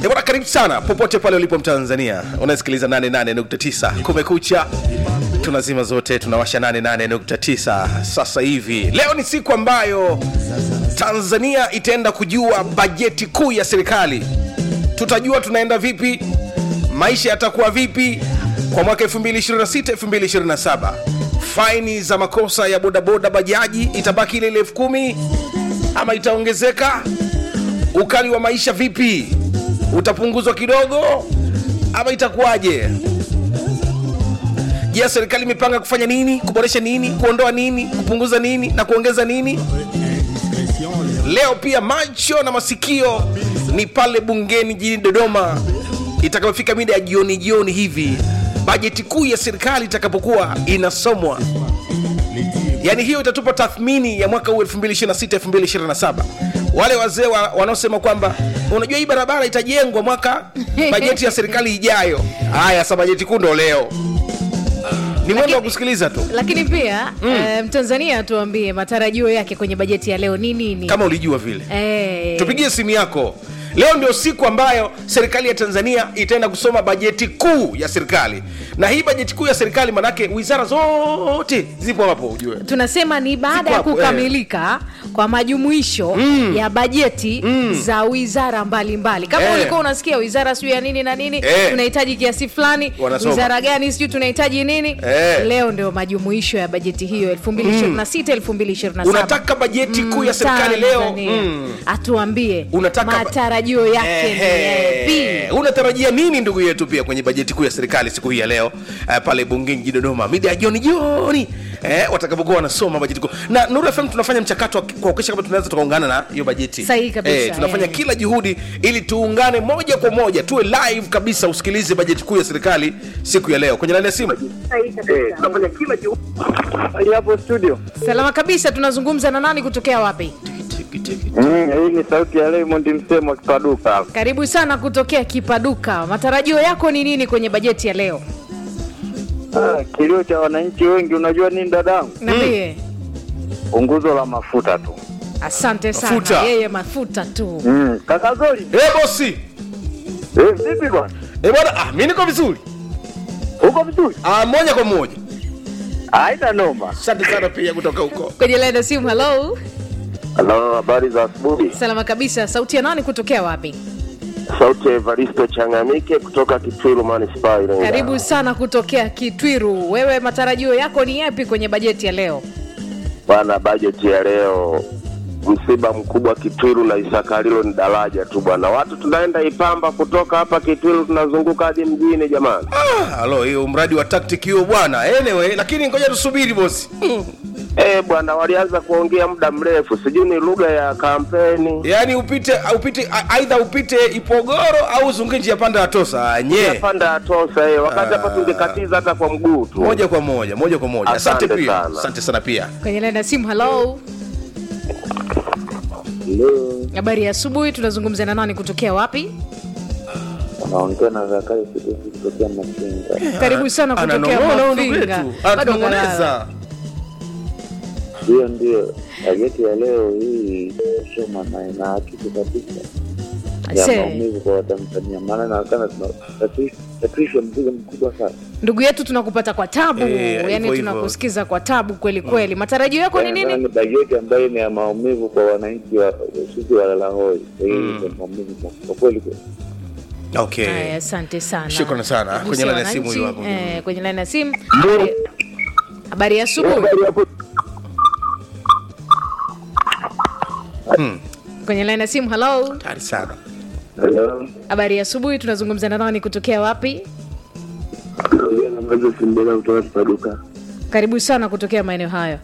Eh, bwana karibu sana popote pale ulipo mtanzania unasikiliza 88.9 kumekucha tunazima zote tunawasha 88.9 sasa hivi leo ni siku ambayo tanzania itaenda kujua bajeti kuu ya serikali tutajua tunaenda vipi maisha yatakuwa vipi kwa mwaka 2026 2027 faini za makosa ya bodaboda bajaji itabaki ile ile elfu kumi ama itaongezeka ukali wa maisha vipi utapunguzwa kidogo ama itakuwaje je serikali imepanga kufanya nini kuboresha nini kuondoa nini kupunguza nini na kuongeza nini leo pia macho na masikio ni pale bungeni jijini dodoma itakapofika mida ya jioni jioni hivi bajeti kuu ya serikali itakapokuwa inasomwa yaani hiyo itatupa tathmini ya mwaka huu 2026 2027 wale wazee wa, wanaosema kwamba unajua hii barabara itajengwa mwaka bajeti ya serikali ijayo haya sa bajeti kuu ndo leo ni mwendo wa kusikiliza tu lakini pia mm. mtanzania tuambie matarajio yake kwenye bajeti ya leo ni nini kama ulijua vile Eh, tupigie simu yako leo ndio siku ambayo serikali ya tanzania itaenda kusoma bajeti kuu ya serikali na hii bajeti kuu ya serikali manake wizara zote zipo hapo ujue tunasema ni baada Ziko ya hapo, kukamilika kwa majumuisho ya bajeti za wizara mbalimbali kama Eh. ulikuwa unasikia wizara siu ya nini na nini Eh. tunahitaji kiasi fulani Wanasoma. wizara gani sijui tunahitaji nini Eh. leo ndio majumuisho ya bajeti hiyo 2026 2027 unataka bajeti kuu ya serikali leo Tanzania. mm. atuambie Unataka ba- matarajio yake ni Ehe. yapi unatarajia nini ndugu yetu pia kwenye bajeti kuu ya serikali siku hii ya leo uh, pale bungeni jijini dodoma mida ya jioni jioni eh, watakapokuwa wanasoma bajeti kuu na nuru fm tunafanya mchakato wa kuhakikisha kama tunaweza tukaungana na hiyo bajeti Sahihi kabisa, tunafanya eh. kila juhudi ili tuungane moja kwa moja tuwe live kabisa usikilize bajeti kuu ya serikali siku ya leo kwenye laini ya simu Eh, tunafanya kila juhudi hali hapo studio. salama kabisa tunazungumza na nani kutokea wapi Mm, hii ni sauti ya Raymond Msemo wa Kipaduka hapa. karibu sana kutokea kipaduka matarajio yako ni nini kwenye bajeti ya leo Ah, kilio cha wananchi wengi unajua nini dadangu? nambie Punguzo la mafuta tu. asante sana Mafuta. yeye mafuta tu Mm, kaka Zoli. eh, bosi Eh, vipi bwana? eh, bwana ah, mi niko vizuri Uko vizuri? ah, moja kwa moja Haina noma. asante sana pia kutoka huko kwenye laini ya simu halo Halo, habari za asubuhi. salama kabisa sauti ya nani kutokea wapi Sauti ya Evaristo Changamike kutoka Kitwiru Manispaa Iringa. karibu sana kutokea kitwiru wewe matarajio yako ni yapi kwenye bajeti ya leo Bwana, bajeti ya leo msiba mkubwa Kitwiru na Isakalilo ni daraja tu bwana. Watu tunaenda Ipamba kutoka hapa Kitwiru tunazunguka hadi mjini jamani. Ah, halo hiyo mradi wa tactic hiyo bwana anyway lakini ngoja tusubiri bosi Eh bwana, walianza kuongea muda mrefu, sijui ni lugha ya kampeni. yaani upite upite a- aidha upite ipogoro au uzungie njia panda ya tosa nye Panda ya tosa eh, wakati hapa tungekatiza hata kwa mguu tu. moja kwa moja moja kwa moja asante Asante pia sana. asante sana pia kwenye laini ya simu halo Leo habari ya asubuhi tunazungumza na nani kutokea wapi unaongea na Zakayo Sidiki kutokea Machinga. karibu sana kutokea ananong'ona huyu ndugu mafinga yetu Bado kalala. anatunong'oneza Hiyo ndio bajeti ya leo hii soma na inaakisi kabisa ya Ase, maumivu kwa Watanzania, maana inaonekana tunatatuishwa mzigo mkubwa sana. ndugu yetu tunakupata kwa tabu Eh, hivyo yani hivyo. tunakusikiza kwa tabu kweli kweli matarajio yako ni Inaonekana nini ni bajeti ambayo ni ya maumivu kwa wananchi wa sisi walala hoi. Kwa hiyo ni maumivu kwa- kwa kweli kweli. okay Haya, asante sana Shukrani sana. Gusia Kwenye laini ya simu wananchi, huyu hapo. eh, kwenye laini ya simu Habari- habari ya asubuhi Hmm, kwenye laini ya simu halo hatari sana Hello. habari ya asubuhi tunazungumza na nani kutokea wapi Kijana mmoja Simbela kutoka Kipaduka. karibu sana kutokea maeneo hayo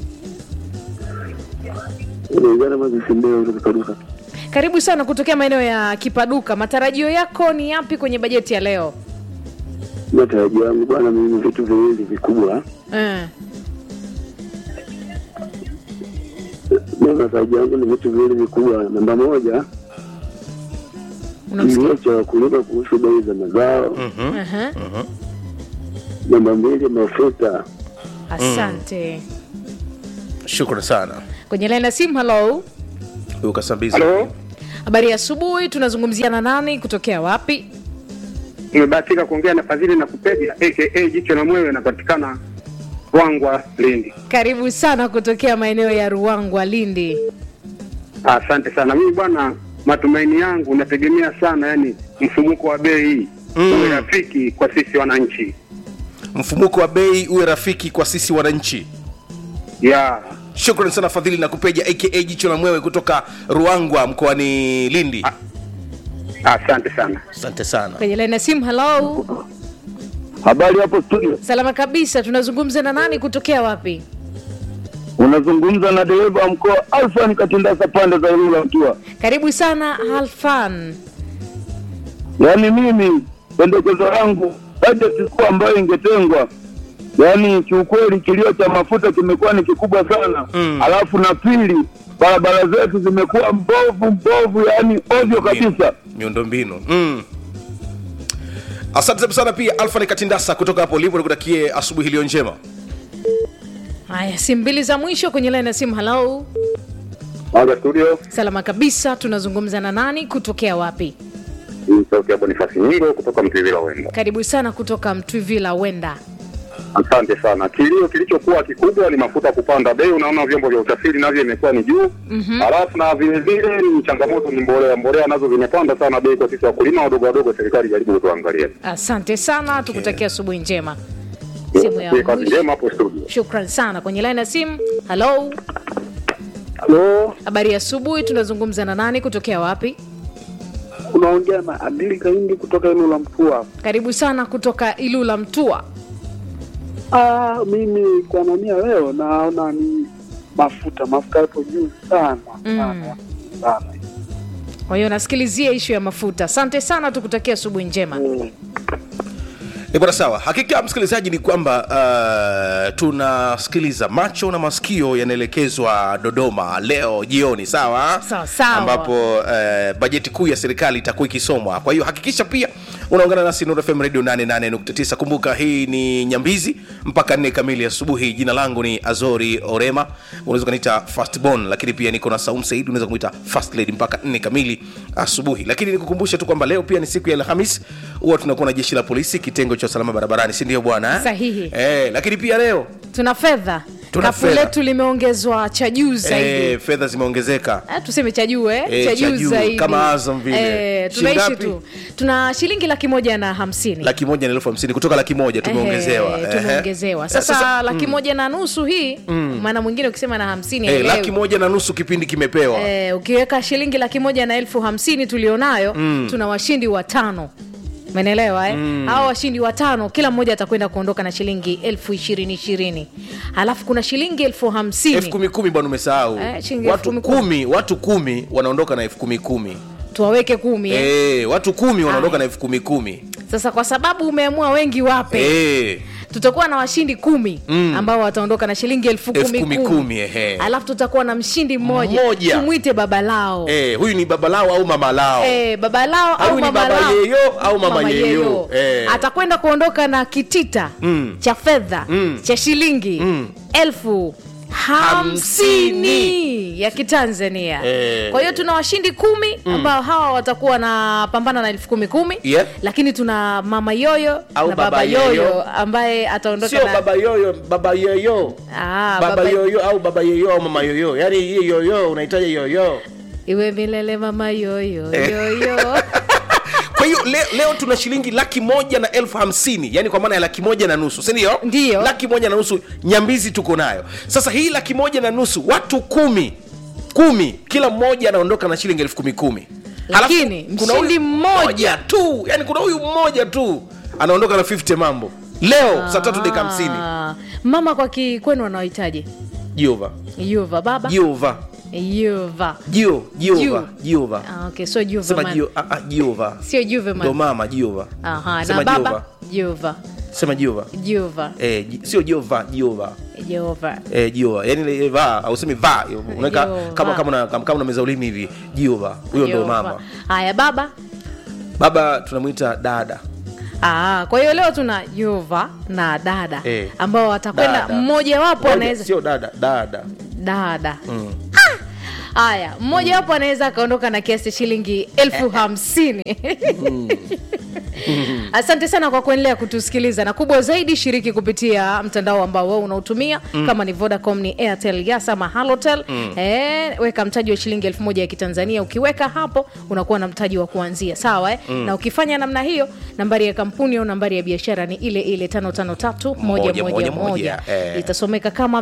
Kijana mmoja Simbela kutoka Kipaduka. karibu sana kutokea maeneo ya kipaduka matarajio yako ni yapi kwenye bajeti ya leo Matarajio yangu bwana, mimi vitu viwili vikubwa. eh. Mimi matarajio yangu ni vitu viwili vikubwa. Namba moja, unamsikia kilio cha wakulima kuhusu bei za mazao. Aha. Namba mbili, mafuta. asante shukrani sana kwenye laini ya simu halo huyu kasambiza Halo. habari ya asubuhi tunazungumzia na nani kutokea wapi Nimebahatika kuongea na Fadhili na Kupeja aka Jicho la Mwewe, napatikana Rwangwa, Lindi. karibu sana kutokea maeneo ya ruangwa lindi Asante sana. Mimi bwana, matumaini yangu nategemea sana, yani mfumuko wa bei Mm. uwe rafiki kwa sisi wananchi. mfumuko wa bei uwe rafiki kwa sisi wananchi ya shukran sana fadhili na kupeja aka jicho la mwewe kutoka ruangwa mkoani lindi asante sana. asante sana kwenye laini ya simu halo Habari hapo studio, salama kabisa tunazungumza na nani kutokea wapi unazungumza na dereva wa mkoa Alfan Katindasa pande za Ilula Mtua. karibu sana halfan Yaani mimi pendekezo langu bajeti kuu ambayo ingetengwa, yaani kiukweli kilio cha mafuta kimekuwa ni kikubwa sana Mm. alafu na pili, barabara zetu zimekuwa mbovu mbovu, yaani ovyo kabisa. miundombinu mm. asante sana pia alfani katindasa kutoka hapo ulipo nikutakie asubuhi iliyo njema haya simu mbili za mwisho kwenye laini ya simu halo Mwaga studio, salama kabisa tunazungumza na nani kutokea wapi ni sauti ya Bonifasi Nyingo kutoka Mtwivila Wenda. karibu sana kutoka mtwivila wenda Asante sana. Kilio kilichokuwa kikubwa ni mafuta kupanda bei. Unaona vyombo vya usafiri navyo imekuwa ni juu, halafu na vile vile ni changamoto ni mbolea. Mbolea nazo zimepanda sana bei kwa sisi wakulima wadogo wadogo. Serikali jaribu kutuangalia. asante sana tukutakia asubuhi njema simu ya Kazi mwisho njema hapo studio. shukran sana kwenye laini ya simu halo Halo, habari ya asubuhi tunazungumza na nani kutokea wapi unaongea na Adili Kaindi kutoka Ilula Mtua. karibu sana kutoka ilula mtua Ah, mimi kwa nania leo naona ni mafuta, mafuta yapo juu sana sana sana. kwa hiyo nasikilizia ishu ya mafuta asante sana tukutakia asubuhi njema Mm. ni bwana sawa hakika msikilizaji ni kwamba uh, tunasikiliza macho na masikio yanaelekezwa dodoma leo jioni sawa Sawa, sawa. ambapo uh, bajeti kuu ya serikali itakuwa ikisomwa kwa hiyo hakikisha pia unaungana nasi Nuru FM radio 88.9 kumbuka hii ni nyambizi mpaka nne kamili asubuhi jina langu ni azori orema unaweza ukaniita fastborn lakini pia niko na saum said unaweza kumwita fast lady mpaka nne kamili asubuhi lakini nikukumbushe tu kwamba leo pia ni siku ya alhamis huwa tunakuwa na jeshi la polisi kitengo cha usalama barabarani si ndio bwana eh? Sahihi. eh, lakini pia leo tuna fedha Tuna kapu fedha. letu limeongezwa cha juu zaidi eh, fedha zimeongezeka Eh, tuseme cha juu eh? Eh, cha cha juu juu, zaidi kama Azam vile. eh, tunaishi Shingapi? tu tuna shilingi laki moja na hamsini laki moja na elfu hamsini kutoka laki moja tumeongezewa Ehe, Ehe. tumeongezewa Eh, sasa, laki moja na nusu hii maana mwingine ukisema na hamsini eh, haelewi. laki moja na nusu kipindi kimepewa Eh, ukiweka shilingi laki moja na elfu hamsini tulionayo tuna washindi watano menelewa eh? mm. hawa washindi watano kila mmoja atakwenda kuondoka na shilingi elfu ishirini ishirini alafu kuna shilingi elfu hamsini elfu kumi kumi bwana umesahau Eh, shilingi watu elfu kumi kumi watu kumi wanaondoka na elfu kumi kumi tuwaweke kumi eh? Eh, watu kumi wanaondoka Aya. na elfu kumi kumi sasa kwa sababu umeamua wengi wape Eh, tutakuwa na washindi kumi ambao wataondoka na shilingi elfu Elfu kumi kumi kumi. kumi, ehe. alafu tutakuwa na mshindi mmoja Mmoja. tumwite baba lao eh, huyu ni baba lao au mama lao Eh, baba lao Au au ni mama baba lao. yeyo au mama yeyo. Eh. atakwenda kuondoka na kitita Mm. cha fedha Mm. cha shilingi Mm. elfu hamsini ya kitanzania Eh. kwa hiyo tuna washindi kumi ambao hawa watakuwa wanapambana na elfu kumi kumi Yeah. lakini tuna mama yoyo Au na baba baba yoyo, yoyo. ambaye ataondoka sio na baba yoyo baba yoyo Ah, baba, baba- yoyo au baba yoyo au mama yoyo yaani hii yoyo unahitaji yoyo iwe milele mama yoyo Eh. yoyo kwa hiyo leo, leo tuna shilingi laki moja na elfu hamsini yani kwa maana ya laki moja na nusu sindio Ndiyo. laki moja na nusu nyambizi tuko nayo sasa hii laki moja na nusu watu kumi kumi kila mmoja anaondoka na shilingi elfu kumi kumi Lakini, Halafu kuna mshindi huyu mmoja. tu yani kuna huyu mmoja tu anaondoka na 50 mambo leo saa tatu dakika hamsini Ah, mama kwa kikwenu anawahitaji jehova yuva baba jehova yuva jio jehova Ju. jehova ah, okay, so juve sema man. jio- ah, ah, jehova sio juve ndo man. mama jehova Aha, Sema na baba Jehova. juva sema jehova juva eh, ji- sio jehova jehova jehova eh, jehova yani ile va ausemi va unaweka Jehova. kama kama una- kama kama unameza ulimi hivi jehova huyo ndo Jehova. mama haya baba baba tunamwita dada Ah, kwa hiyo leo tuna yuva na dada Eh. ambao watakwenda Dada. mmoja wapo Ngoja, anaweza sio dada dada dada mm. haya mmoja wapo anaweza akaondoka na kiasi cha shilingi elfu hamsini asante sana kwa kuendelea kutusikiliza na kubwa zaidi shiriki kupitia mtandao ambao wewe unautumia mm. kama ni vodacom ni airtel yas ama halotel mm. e, weka mtaji wa shilingi elfu moja ya kitanzania ukiweka hapo unakuwa na mtaji wa kuanzia sawa eh? mm. na ukifanya namna hiyo nambari ya kampuni au nambari ya biashara ni ile ile tano tano tatu moja Moja, moja moja, moja moja. Eh. itasomeka kama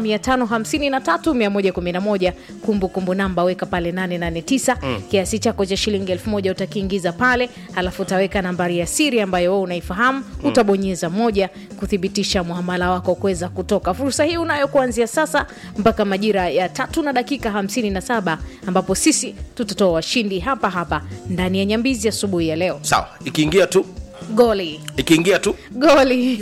553111 kumbukumbu namba weka pale 889 mm. kiasi chako cha shilingi elfu moja utakiingiza pale alafu utaweka nambari ya siri ambayo wewe unaifahamu mm. utabonyeza moja kuthibitisha muhamala wako kuweza kutoka fursa hii unayo kuanzia sasa mpaka majira ya tatu na dakika 57 ambapo sisi tutatoa washindi hapa hapa ndani ya nyambizi asubuhi ya leo sawa ikiingia tu goli ikiingia tu goli